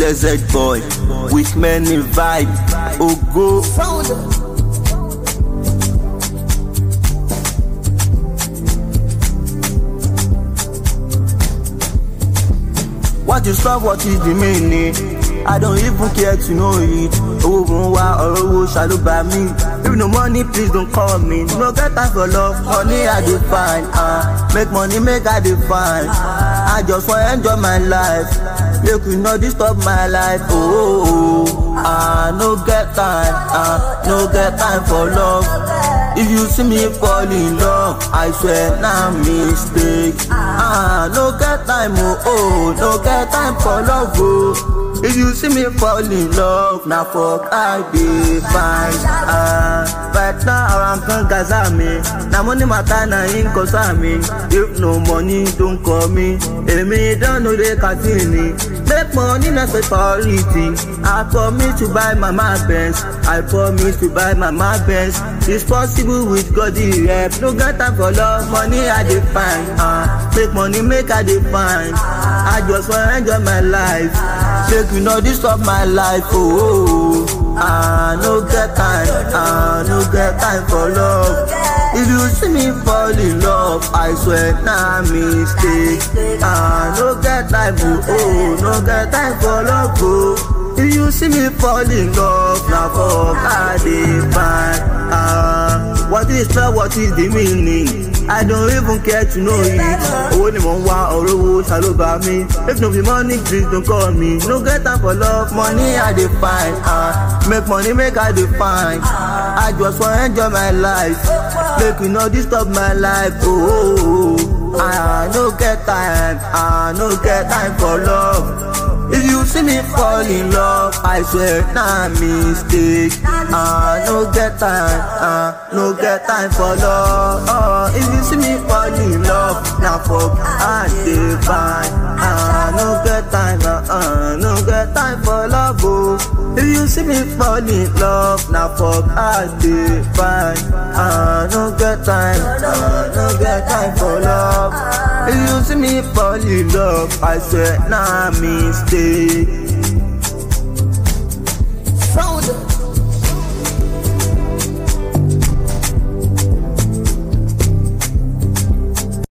blessed boy with many vibe. Ogo. What is love? What is the meaning? I don't even care to know it. Owó mo ń wá ọ̀rọ̀ owó ṣàlùbà mi. If no money, please don't call me. No get time for love, money I dey find. Uh, make money, make I dey find. I just wan enjoy my life. Make you no disturb my life. Oh, oh, oh. I no get time. Uh, no get time for love. If you see me fall in love, I swear na mistake. Ah, no get time, oh, oh, no get time for love, oh. If you see me fall in love, na for I dey find. Ah, right now I'm kan gaza me. Na money matter na him concern me. If no money, don't call me. Èmi don know the continue. Make money na priority. I promise to buy mama Benz. I promise to buy mama Benz. It's possible with God the help. No get time for love, money I dey find. Uh, make money, make I dey find. I just wan enjoy my life. Make you no disturb my life. Oh, oh, oh. I no get time. I no get time for love. If you see me fall in love, I swear na mistake. I no get time. Oh, oh, no get time for love. Oh. If you see me fall in love, na for I dey find. Ah, what is love? What is the meaning? I don't even care to know it. Owó ni mò ń wá ọ̀rọ̀ owó ṣàlùbà mi. If no be money, please don't call me. No get time for love, money I dey find. Ah, make money, make I dey find. I just wan enjoy my life. Make you no disturb my life. Oh, oh, oh. I no get time. I no get time for love. If you see me fall in love, I swear na mistake. I no get time, uh, no get time for love. Uh, if you see me fall in love, na for I dey find. I no get time, uh, uh, no get time for love. Oh. If you see me fall in love, na for I dey find. I no get time, uh, no get time for love. If you see me fall in love, I swear na mistake. Sound